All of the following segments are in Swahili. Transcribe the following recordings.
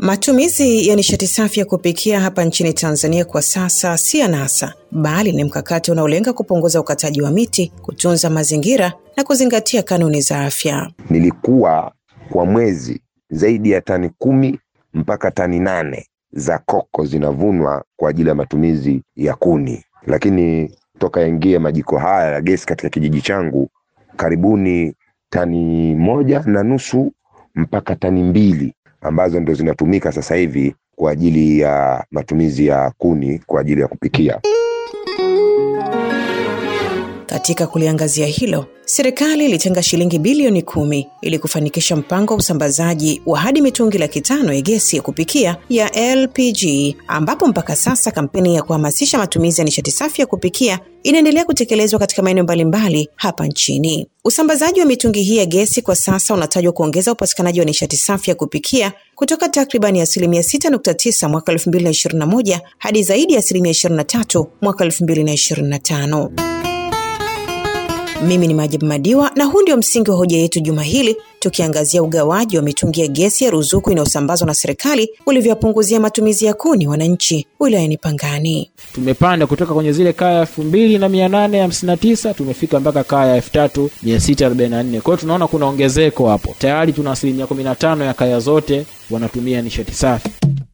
Matumizi ya nishati safi ya kupikia hapa nchini Tanzania kwa sasa si anasa, bali ni mkakati unaolenga kupunguza ukataji wa miti, kutunza mazingira na kuzingatia kanuni za afya. Nilikuwa kwa mwezi zaidi ya tani kumi mpaka tani nane za koko zinavunwa kwa ajili ya matumizi ya kuni, lakini toka yaingie majiko haya ya gesi katika kijiji changu, karibuni tani moja na nusu mpaka tani mbili ambazo ndo zinatumika sasa hivi kwa ajili ya matumizi ya kuni kwa ajili ya kupikia. Katika kuliangazia hilo, serikali ilitenga shilingi bilioni kumi ili kufanikisha mpango wa usambazaji wa hadi mitungi laki tano ya gesi ya kupikia ya LPG, ambapo mpaka sasa kampeni ya kuhamasisha matumizi ya nishati safi ya kupikia inaendelea kutekelezwa katika maeneo mbalimbali hapa nchini. Usambazaji wa mitungi hii ya gesi kwa sasa unatajwa kuongeza upatikanaji wa nishati safi ya kupikia kutoka takribani asilimia 6.9 mwaka 2021 hadi zaidi ya asilimia 23 mwaka 2025. Mimi ni Majibu Madiwa na huu ndio msingi wa hoja yetu juma hili, tukiangazia ugawaji wa mitungi ya gesi ya ruzuku inayosambazwa na serikali ulivyowapunguzia matumizi ya kuni wananchi wilayani Pangani. tumepanda kutoka kwenye zile kaya elfu mbili na mia nane hamsini na tisa tumefika mpaka kaya elfu tatu mia sita arobaini na nne kwa hiyo tunaona kuna ongezeko hapo tayari tuna asilimia kumi na tano ya kaya zote wanatumia nishati safi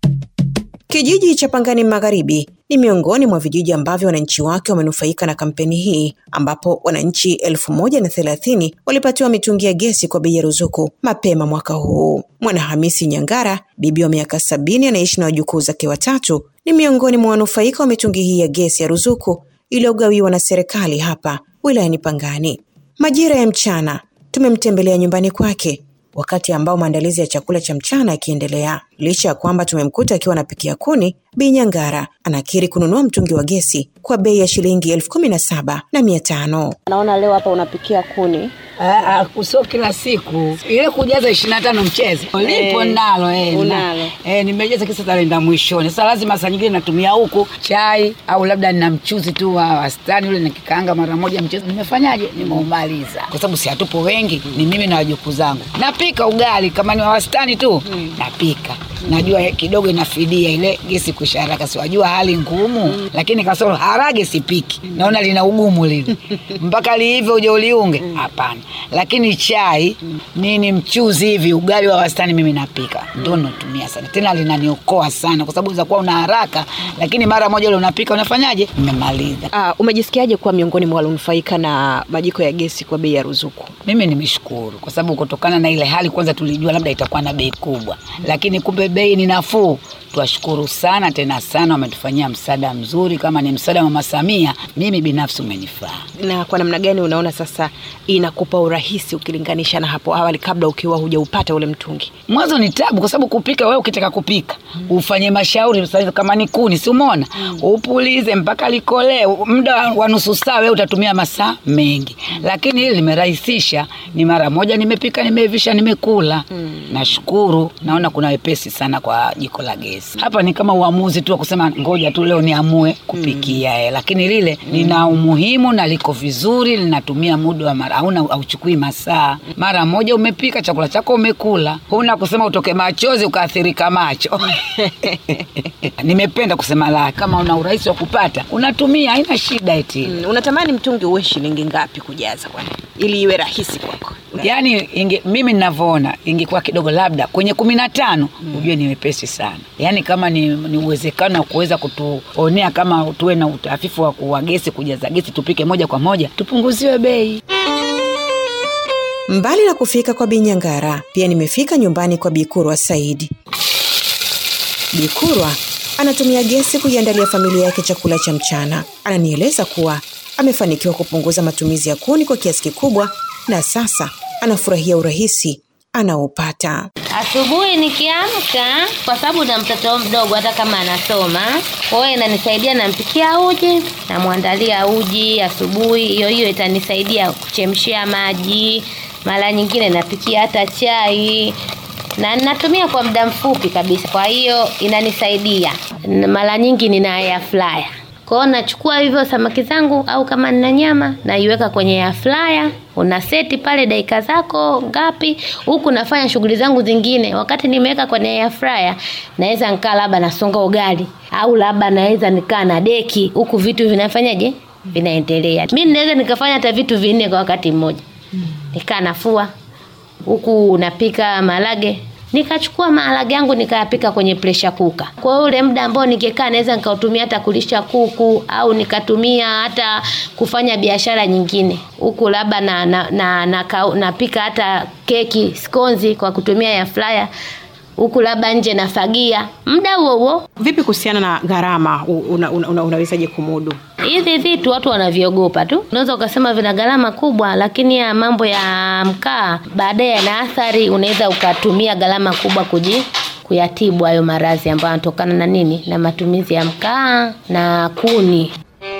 Kijiji cha Pangani Magharibi ni miongoni mwa vijiji ambavyo wananchi wake wamenufaika na kampeni hii, ambapo wananchi elfu moja na thelathini walipatiwa mitungi ya gesi kwa bei ya ruzuku mapema mwaka huu. Mwanahamisi Nyangara, bibi wa miaka sabini anaishi na wajukuu zake watatu, ni miongoni mwa wanufaika wa mitungi hii ya gesi ya ruzuku iliyogawiwa na serikali hapa wilayani Pangani. Majira ya mchana tumemtembelea nyumbani kwake wakati ambao maandalizi ya chakula cha mchana yakiendelea. Licha ya kwamba tumemkuta akiwa anapikia kuni, Bi Nyangara anakiri kununua mtungi wa gesi kwa bei ya shilingi elfu kumi na saba na mia tano. Naona leo hapa unapikia kuni. Ah, ah, sio kila siku ile kujaza ishirini na tano mchezo lipo Eh, nalo eh, unalo. na- eh, nimejaza kisa talenda mwishoni. Sasa lazima saa nyingine natumia huku chai au labda nina mchuzi tu wa wastani ule nikikaanga mara moja mchezo. Nimefanyaje? Nimeumaliza kwa sababu si hatupo wengi, ni mimi na wajukuu zangu. Napika ugali kama ni wa wastani tu napika najua kidogo inafidia ile gesi kuisha haraka, siwajua hali ngumu lakini kasoro harage sipiki, naona lina ugumu lile mpaka liive uje uliunge, hapana. Lakini chai nini, mchuzi hivi, ugali wa wastani mimi napika, ndio natumia sana, tena linaniokoa sana, kwa sababu zakuwa una haraka, lakini mara moja ule unapika, unafanyaje, nimemaliza. Ah, umejisikiaje kuwa miongoni mwa walionufaika na majiko ya gesi kwa bei ya ruzuku? Mimi nimeshukuru kwa sababu kutokana na ile hali, kwanza tulijua labda itakuwa na bei kubwa, lakini kumbe bei ni nafuu. Twashukuru sana tena sana, wametufanyia msaada mzuri. Kama ni msaada wa Mama Samia, mimi binafsi umenifaa. Na kwa namna gani unaona sasa inakupa urahisi ukilinganisha na hapo awali kabla ukiwa hujaupata ule mtungi? Mwanzo ni tabu, kwa sababu kupika, wewe ukitaka kupika ufanye mashauri sasa hivi, kama ni kuni, si umeona, upulize mpaka likolee, muda wa- wa nusu saa, wewe utatumia masaa mengi, lakini hili limerahisisha, ni mara moja nimepika, nimeivisha, nimekula. Nashukuru, naona kuna wepesi sana kwa jiko la gesi. Hapa ni kama uamuzi tu wa kusema ngoja tu leo niamue kupikia eh, lakini lile lina umuhimu na liko vizuri, linatumia muda wa mara, hauna auchukui masaa, mara moja umepika chakula chako umekula, huna kusema utoke machozi ukaathirika macho. Nimependa kusema la, kama una urahisi wa kupata unatumia, haina shida eti Mm, unatamani mtungi uwe shilingi ngapi kujaza kwani ili iwe rahisi kwako? Yaani inge, mimi ninavyoona ingekuwa kidogo labda kwenye kumi na tano ujue ni wepesi sana. Yaani kama ni, ni uwezekano wa kuweza kutuonea kama tuwe na utafifu wa kuwa gesi kujaza gesi tupike moja kwa moja tupunguziwe bei. Mbali na kufika kwa Bi Nyangara, pia nimefika nyumbani kwa Bikurwa Saidi. Bikurwa anatumia gesi kuiandalia familia yake chakula cha mchana. Ananieleza kuwa amefanikiwa kupunguza matumizi ya kuni kwa kiasi kikubwa na sasa anafurahia urahisi anaopata. Asubuhi nikiamka, kwa sababu na mtoto mdogo, hata kama anasoma, kwa hiyo inanisaidia, nampikia uji, namwandalia uji asubuhi. Hiyo hiyo itanisaidia kuchemshia maji, mara nyingine napikia hata chai na natumia kwa muda mfupi kabisa, kwa hiyo inanisaidia. N- Mara nyingi nina air fryer Kwa hiyo nachukua hivyo samaki zangu au kama nina nyama naiweka kwenye air fryer, una seti pale dakika zako ngapi, huku nafanya shughuli zangu zingine. Wakati nimeweka kwenye air fryer, naweza nikaa labda nasonga ugali au labda naweza nikaa na deki, huku vitu vinafanyaje, vinaendelea. Mimi naweza nikafanya hata vitu vinne kwa wakati mmoja, nikaa nafua huku napika maharage nikachukua maharage yangu nikayapika kwenye pressure cooker. Kwa ule muda ambao ningekaa naweza nikautumia hata kulisha kuku au nikatumia hata kufanya biashara nyingine huku, labda na, na, na, na, na napika hata keki skonzi kwa kutumia ya fryer huku, labda nje nafagia muda huo huo. Vipi kuhusiana na gharama, una, una, una, unawezaje kumudu Hivi vitu watu wanaviogopa tu, unaweza ukasema vina gharama kubwa, lakini ya mambo ya mkaa baadaye yana athari. Unaweza ukatumia gharama kubwa kuji kuyatibu hayo maradhi ambayo yanatokana na nini, na matumizi ya mkaa na kuni.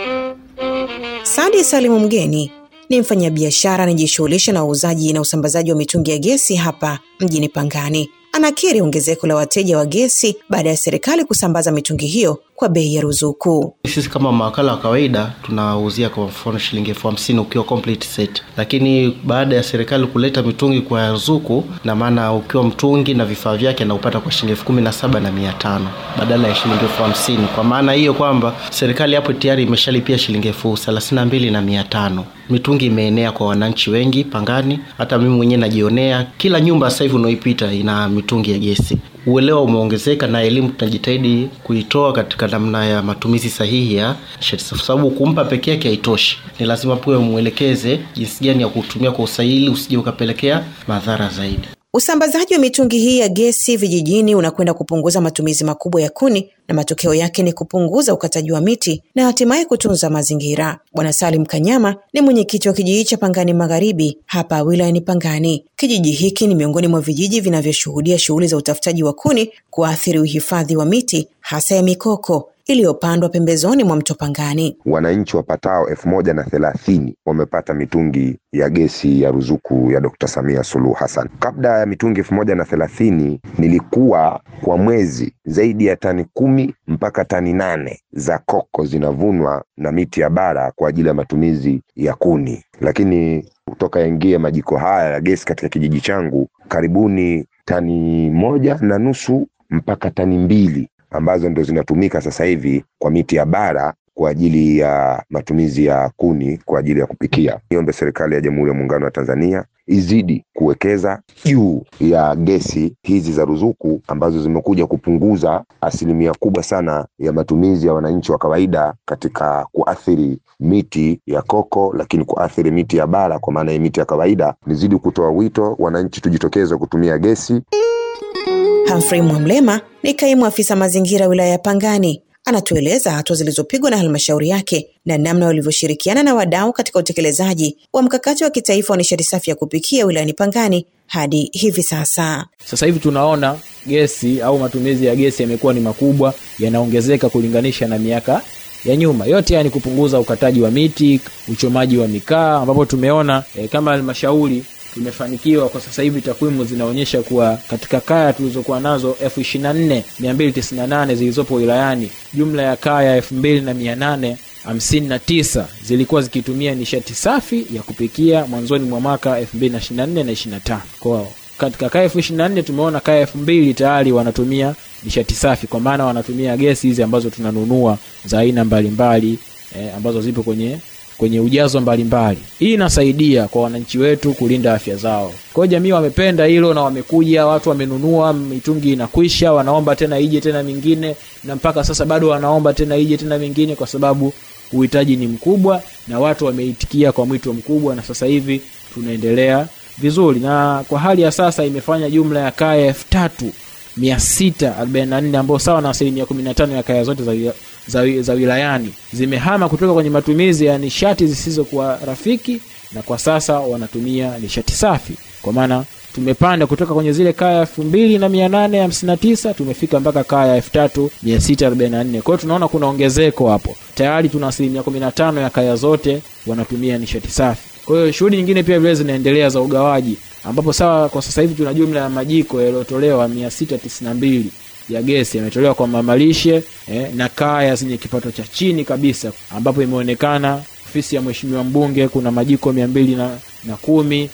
Sadi Salimu Mgeni ni mfanyabiashara anayejishughulisha na uuzaji na usambazaji wa mitungi ya gesi hapa mjini Pangani. Anakiri ongezeko la wateja wa gesi baada ya serikali kusambaza mitungi hiyo kwa bei ya ruzuku. Sisi kama mawakala wa kawaida tunauzia kwa mfano shilingi elfu hamsini ukiwa complete set, lakini baada ya serikali kuleta mitungi kwa ruzuku, na maana ukiwa mtungi na vifaa vyake anaupata kwa shilingi elfu kumi na saba na mia tano badala ya shilingi elfu hamsini Kwa maana hiyo kwamba serikali hapo tayari imeshalipia shilingi elfu thelathini na mbili na mia tano Mitungi imeenea kwa wananchi wengi Pangani, hata mimi mwenyewe najionea, kila nyumba sasa hivi unaoipita ina mitungi ya gesi. Uelewa umeongezeka na elimu tunajitahidi kuitoa katika namna ya matumizi sahihi ya nishati, kwa sababu kumpa peke yake haitoshi. Ni lazima pia mwelekeze jinsi gani ya kutumia kwa usahihi, usije ukapelekea madhara zaidi. Usambazaji wa mitungi hii ya gesi vijijini unakwenda kupunguza matumizi makubwa ya kuni na matokeo yake ni kupunguza ukataji wa miti na hatimaye kutunza mazingira. Bwana Salim Kanyama ni mwenyekiti wa kijiji cha Pangani Magharibi hapa wilayani Pangani. Kijiji hiki ni miongoni mwa vijiji vinavyoshuhudia shughuli za utafutaji wa kuni kuathiri uhifadhi wa miti hasa ya mikoko iliyopandwa pembezoni mwa mto Pangani. Wananchi wapatao elfu moja na thelathini wamepata mitungi ya gesi ya ruzuku ya Dkt. Samia Suluhu Hassan. Kabla ya mitungi elfu moja na thelathini nilikuwa kwa mwezi zaidi ya tani kumi mpaka tani nane za koko zinavunwa na miti ya bara kwa ajili ya matumizi ya kuni, lakini kutoka yaingie majiko haya ya gesi katika kijiji changu karibuni tani moja na nusu mpaka tani mbili ambazo ndo zinatumika sasa hivi kwa miti ya bara kwa ajili ya matumizi ya kuni kwa ajili ya kupikia. Niombe serikali ya Jamhuri ya Muungano wa Tanzania izidi kuwekeza juu ya gesi hizi za ruzuku ambazo zimekuja kupunguza asilimia kubwa sana ya matumizi ya wananchi wa kawaida katika kuathiri miti ya koko, lakini kuathiri miti ya bara kwa maana ya miti ya kawaida. Nizidi kutoa wito wananchi tujitokeze kutumia gesi. Humphrey Mwamlema ni kaimu afisa mazingira wilaya ya Pangani. Anatueleza hatua zilizopigwa na halmashauri yake na namna walivyoshirikiana na wadau katika utekelezaji wa mkakati wa kitaifa wa nishati safi ya kupikia wilayani Pangani hadi hivi sasa. Sasa hivi tunaona gesi au matumizi ya gesi yamekuwa ni makubwa, yanaongezeka kulinganisha na miaka ya nyuma. Yote haya ni kupunguza ukataji wa miti, uchomaji wa mikaa, ambapo tumeona e, kama halmashauri tumefanikiwa kwa sasa hivi takwimu zinaonyesha kuwa katika kaya tulizokuwa nazo elfu ishirini na nne mia mbili tisini na nane zilizopo wilayani jumla ya kaya elfu mbili na mia nane hamsini na tisa zilikuwa zikitumia nishati safi ya kupikia mwanzoni mwa mwaka elfu mbili na ishirini na nne na ishirini na tano kwao katika kaya elfu ishirini na nne tumeona kaya elfu mbili tayari wanatumia nishati safi kwa maana wanatumia gesi hizi ambazo tunanunua za aina mbalimbali eh, ambazo zipo kwenye kwenye ujazo mbalimbali. Hii inasaidia kwa wananchi wetu kulinda afya zao. Kwa hiyo jamii wamependa hilo na wamekuja, watu wamenunua, mitungi inakwisha, wanaomba tena ije tena mingine, na mpaka sasa bado wanaomba tena ije tena mingine, kwa sababu uhitaji ni mkubwa na watu wameitikia kwa mwito mkubwa, na sasa hivi tunaendelea vizuri, na kwa hali ya sasa imefanya jumla ya kaya elfu tatu mia sita arobaini na nne ambao sawa na asilimia kumi na tano ya kaya zote za, za, za wilayani zimehama kutoka kwenye matumizi ya nishati zisizokuwa rafiki na kwa sasa wanatumia nishati safi kwa maana tumepanda kutoka kwenye zile kaya elfu mbili na mia nane hamsini na tisa tumefika mpaka kaya elfu tatu mia sita arobaini na nne kwa hiyo tunaona kuna ongezeko hapo tayari tuna asilimia kumi na tano ya kaya zote wanatumia nishati safi kwa hiyo shughuli nyingine pia vile zinaendelea za ugawaji ambapo sawa kwa sasa hivi tuna jumla ya majiko yaliyotolewa mia sita tisini na mbili ya gesi yametolewa kwa mamalishe eh, na kaya zenye kipato cha chini kabisa, ambapo imeonekana ofisi ya mheshimiwa mbunge kuna majiko mia mbili na, na kumi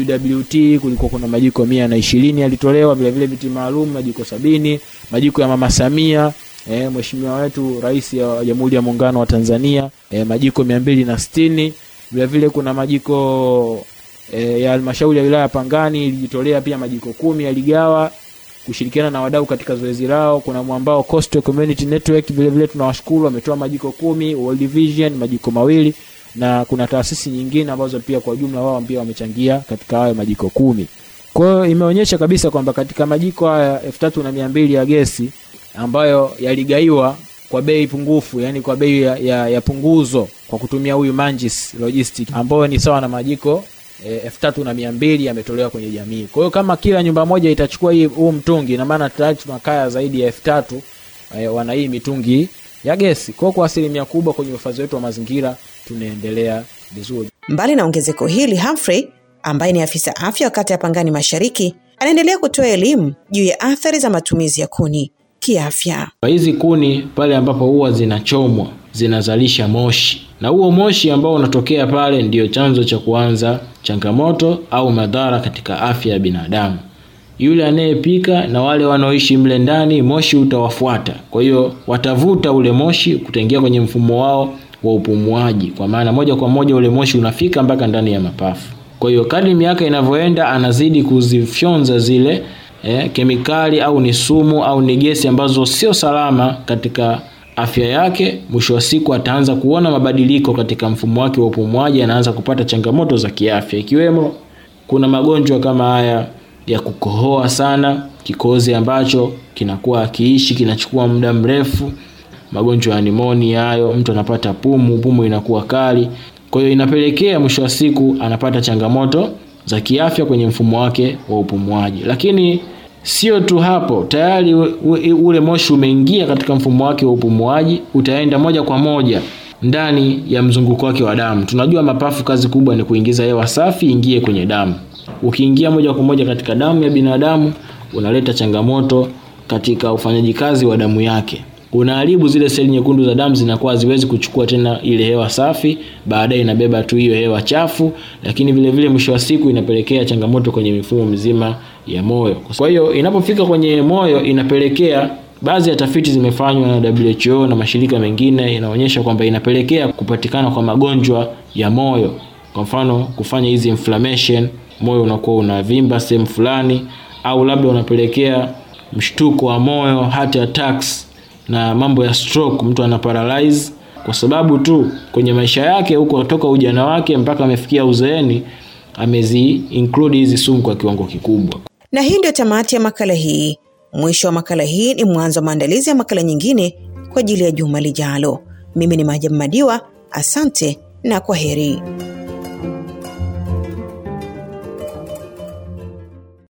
CWT kulikuwa kuna majiko mia na ishirini yalitolewa, vilevile viti maalum majiko sabini majiko ya mama Samia eh, mheshimiwa wetu rais wa Jamhuri ya Muungano wa Tanzania eh, majiko mia mbili na sitini vilevile kuna majiko eh, ya halmashauri ya wilaya ya Pangani ilijitolea pia majiko kumi yaligawa kushirikiana na wadau katika zoezi lao. Kuna mwambao Coastal Community Network vilevile tunawashukuru, wametoa majiko kumi, World Vision majiko mawili na kuna taasisi nyingine ambazo pia kwa ujumla wao pia wamechangia katika hayo majiko kumi. Kwa hiyo imeonyesha kabisa kwamba katika majiko haya elfu tatu na mia mbili ya gesi ambayo yaligaiwa kwa bei pungufu, yani kwa bei ya, ya, ya punguzo kwa kutumia huyu Manjis Logistic ambayo ni sawa na majiko elfu tatu na mia mbili yametolewa kwenye jamii. Kwa hiyo kama kila nyumba moja itachukua hii huu mtungi, ina maana tayari tuna kaya zaidi ya elfu tatu eh, wana hii mitungi ya gesi. Kwa hiyo kwa asilimia kubwa kwenye uhifadhi wetu wa mazingira tunaendelea vizuri. Mbali na ongezeko hili, Humphrey ambaye ni afisa afya wa kata ya Pangani Mashariki anaendelea kutoa elimu juu ya athari za matumizi ya kuni kiafya. Hizi kuni pale ambapo huwa zinachomwa zinazalisha moshi, na huo moshi ambao unatokea pale ndiyo chanzo cha kuanza changamoto au madhara katika afya ya binadamu. Yule anayepika na wale wanaoishi mle ndani, moshi utawafuata. Kwa hiyo watavuta ule moshi kutaingia kwenye mfumo wao wa upumuaji, kwa maana moja kwa moja ule moshi unafika mpaka ndani ya mapafu. Kwa hiyo kadri miaka inavyoenda, anazidi kuzifyonza zile eh, kemikali au ni sumu au ni gesi ambazo sio salama katika afya yake. Mwisho wa siku ataanza kuona mabadiliko katika mfumo wake wa upumuaji, anaanza kupata changamoto za kiafya, ikiwemo kuna magonjwa kama haya ya kukohoa sana, kikozi ambacho kinakuwa akiishi kinachukua muda mrefu, magonjwa ya nimonia hayo, mtu anapata pumu, pumu inakuwa kali. Kwa hiyo inapelekea mwisho wa siku anapata changamoto za kiafya kwenye mfumo wake wa upumuaji. Lakini sio tu hapo, tayari ule moshi umeingia katika mfumo wake wa upumuaji, utaenda moja kwa moja ndani ya mzunguko wake wa damu. Tunajua mapafu kazi kubwa ni kuingiza hewa safi ingie kwenye damu. Ukiingia moja kwa moja katika damu ya binadamu, unaleta changamoto katika ufanyaji kazi wa damu yake unaharibu zile seli nyekundu za damu, zinakuwa haziwezi kuchukua tena ile hewa safi, baadaye inabeba tu hiyo hewa chafu, lakini vile vile mwisho wa siku inapelekea changamoto kwenye mifumo mizima ya moyo. Kwa hiyo inapofika kwenye moyo, inapelekea baadhi ya tafiti zimefanywa na WHO na mashirika mengine, inaonyesha kwamba inapelekea kupatikana kwa magonjwa ya moyo, kwa mfano kufanya hizi inflammation, moyo unakuwa unavimba sehemu fulani, au labda unapelekea mshtuko wa moyo, heart attacks na mambo ya stroke, mtu ana paralyze kwa sababu tu kwenye maisha yake huko toka ujana wake mpaka amefikia uzeeni amezi include hizi sumu kwa kiwango kikubwa. Na hii ndio tamati ya makala hii. Mwisho wa makala hii ni mwanzo wa maandalizi ya makala nyingine kwa ajili ya juma lijalo. Mimi ni Majabu Madiwa, asante na kwa heri.